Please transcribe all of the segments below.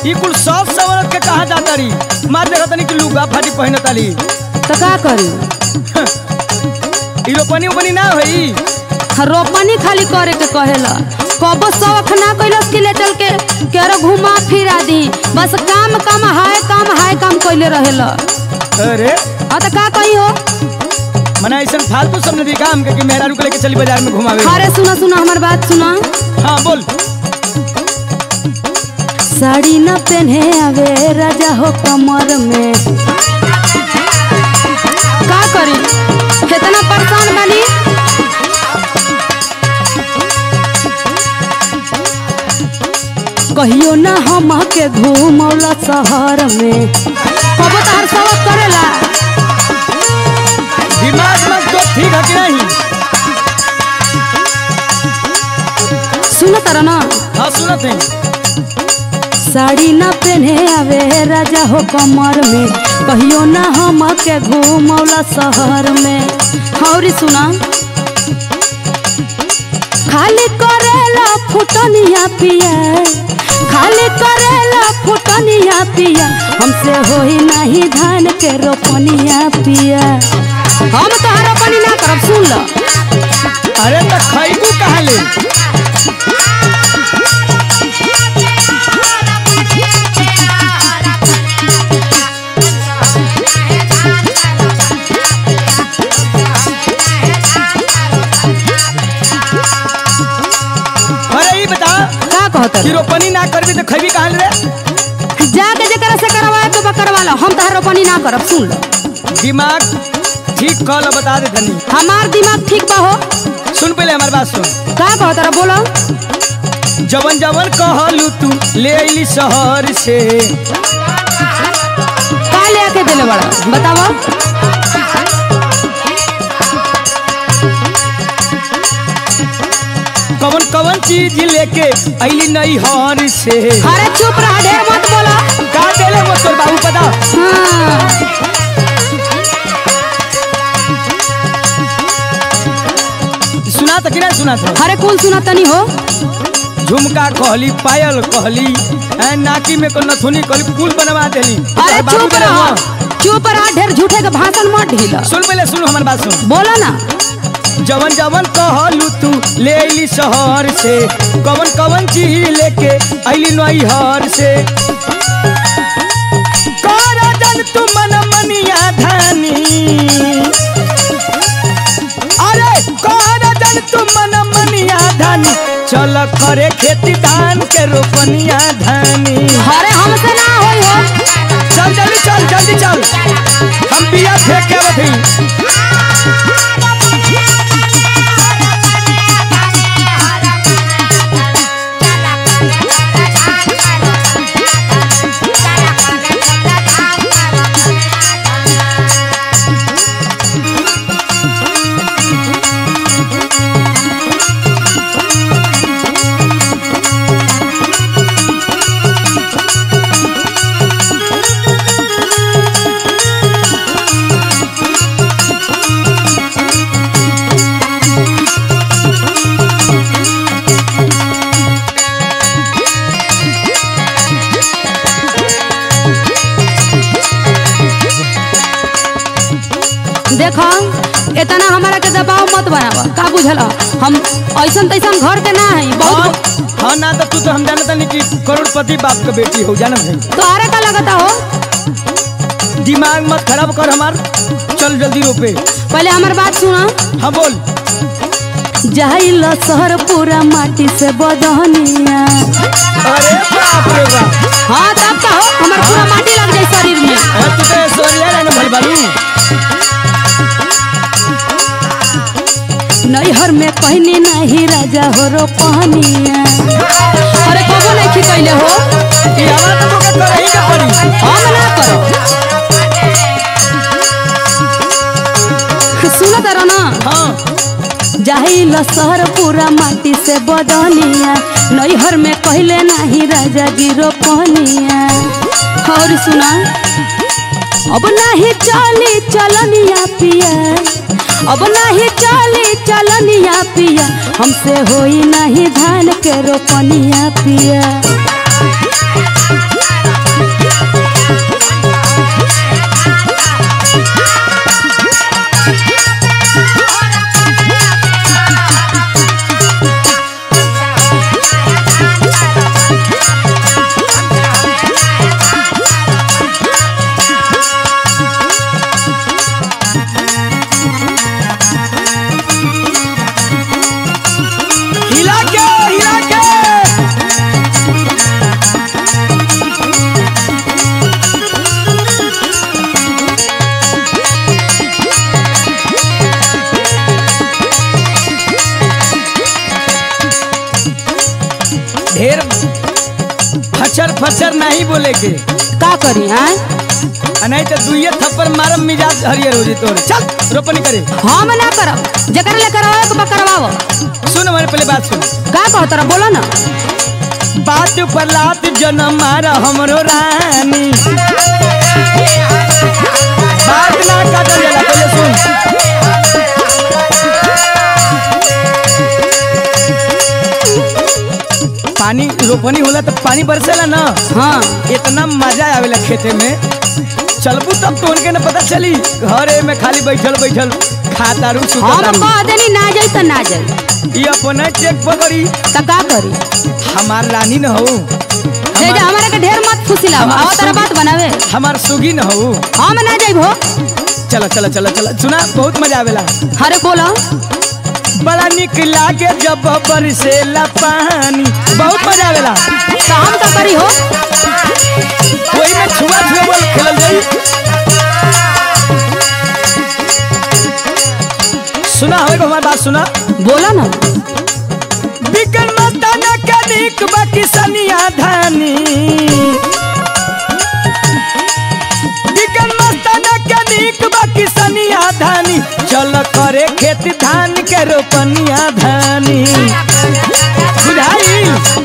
ई कुल सब सवरत के कहा जाता रही मार देखा तनी कि लुगा फाटी पहन ताली तो का करी ई रोपनी उपनी ना होई रोपनी खाली करे के कहेला कबो शौक ना कैलस कि ले चल के केरो घुमा फिरा दी बस काम काम हाय काम हाय काम कैले रहेला अरे हाँ तो का कही हो मना ऐसा फालतू सब ने दिखा हमके कि मेहरा रुक लेके चली बाजार में घुमावे अरे सुना सुना हमार बात सुना हाँ बोल साड़ी न पहने आवे राजा हो कमर में का करी इतना परेशान बनी कहियो ना हम के घूमौला शहर में कबो तहर सबक करेला दिमाग में तो ठीक है कि नहीं सुन तर ना हाँ सुनत है साड़ी न पहने आवे राजा हो कमर में कहियो ना हम के घूमौला शहर में हौरी सुना खाली करेला फुटनिया पिया खाली करेला फुटनिया पिया हमसे होई नहीं धान के रोपनिया पिया हम तो रोपनी ना करब सुन लो अरे तो खैबू कहाँ ले अरे ई बता का कहत कि रोपनी ना करबी तो खैबी कहाँ ले जाके जकरा से करवाए तो बा करवा लो हम तहर रोपनी ना करब सुन लो दिमाग ठीक कल बता दे धनी हमार दिमाग ठीक बा हो सुन पहले हमारी बात सुन का कहत रहा बोलो जवन जवन कहलू तू ले अली शहर से का ले आके देले बड़ा बताओ कवन कवन चीज लेके अली नई हर से अरे चुप रहा ढेर मत बोलो का देले वो तोर बाबू पता हाँ सुना तो कि नहीं सुना था अरे कौन सुना तनी हो झुमका कहली पायल कहली ऐ नाकी में को नथुनी कहली पुल बनवा देली अरे तोर बाबू चुप देले रहा हुआ। चुप रहा ढेर झूठे के भाषण मत ढीला सुन पहले सुन हमारी बात सुन बोलो ना जवन जवन कहलू तू ले अली शहर से कवन कवन चीज लेके अली नई हर से कर जन तू मन मनिया धानी अरे कर जन तू मन मनिया धानी चल करे खेती धान के रोपनिया धानी अरे हमसे ना होई हो चल जल्दी चल जल्दी चल हम बिया फेंक के बधी देखो इतना हमारा के दबाव मत बनावा का बुझला हम ऐसन तैसन घर के ना है हाँ बहुत हाँ ना तो तू तो हम जानता नहीं कि करोड़पति बाप का बेटी हो जाना भाई तोहरे का लगता हो दिमाग मत खराब कर हमार चल जल्दी रोपे पहले हमार बात सुना हाँ बोल जाइल शहर पूरा माटी से बदहनिया अरे बाप रे बाप हाँ तब का हो हमार पूरा माटी लग जाए शरीर में अरे तू तो ऐश्वर्या राय ना भल बालू नैहर में कहनी नहीं राजा हो रो पहनिया अरे कबो नहीं खिकैले हो ये हमारा तो के कर ही के पड़ी हम ना करो सुनो तारा ना हाँ जाहिल शहर पूरा माटी से बदनिया नैहर में कहले नहीं राजा गिरो पहनिया और सुना अब नहीं चली चलनिया पिया अब नहीं चली चलनिया पिया हमसे होई नहीं धान के रोपनिया पिया फचर नहीं बोले के का करी हैं आ नहीं तो दुइये थप्पड़ मारम मिजाज हरियर हो जी तोर चल रोपनी करे हम ना करब जकर ले करवावे के बा करवावो सुन हमारे पहले बात सुन का कहो तोरा बोलो ना बात पर लात जनम मारा हमरो रानी बात ना काटल जाला पहले सुन पानी रोपनी होला तो पानी बरसेला ना हाँ इतना मजा आवेला खेते में चलबू तब तो उनके न पता चली घरे में खाली बैठल बैठल खातारू हम सुतारू कह देनी ना जाई त ना जाई ये अपने चेक पकड़ी त का करी हमार रानी न हो से जा हमारे के ढेर मत फुसिला हमार आओ तेरा सुगी- बात बनावे हमार सुगी न हो हम ना जाइबो चलो चलो चलो चलो सुना बहुत मजा आवेला हरे बोलो बड़ा निक लागे जब बरसेला पानी बहुत मजा आवेला तो हम का करी हो वही में छुआ छुआ बोल खेलल जाई सुना हवे को हमारी बात सुना बोलो ना बिकन मस्ताना कनिक बाकी सनिया धानी बिकन मस्ताना कनिक बाकी सनिया धानी चल करे खेत धान के रोपनिया धानी बुझाई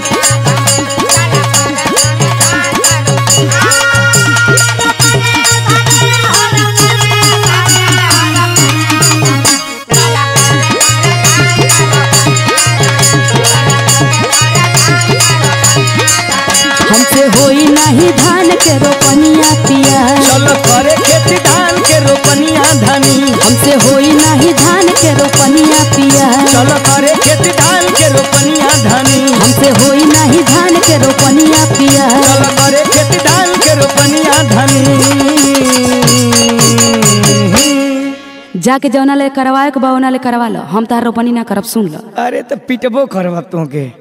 हमसे होई नहीं धान के रोपनिया पिया चल करे खेत धान के रोपनिया धानी हमसे होई नहीं धान के रोपनिया पिया चल करे खेत धान के रोपनिया धानी हमसे होई नहीं धान के रोपनिया पिया चल करे खेत धान के रोपनिया धानी जाके जौना ले करवाए के बा ओना ले करवा लो हम तार रोपनी ना करब सुन लो अरे तो पिटबो करब तोके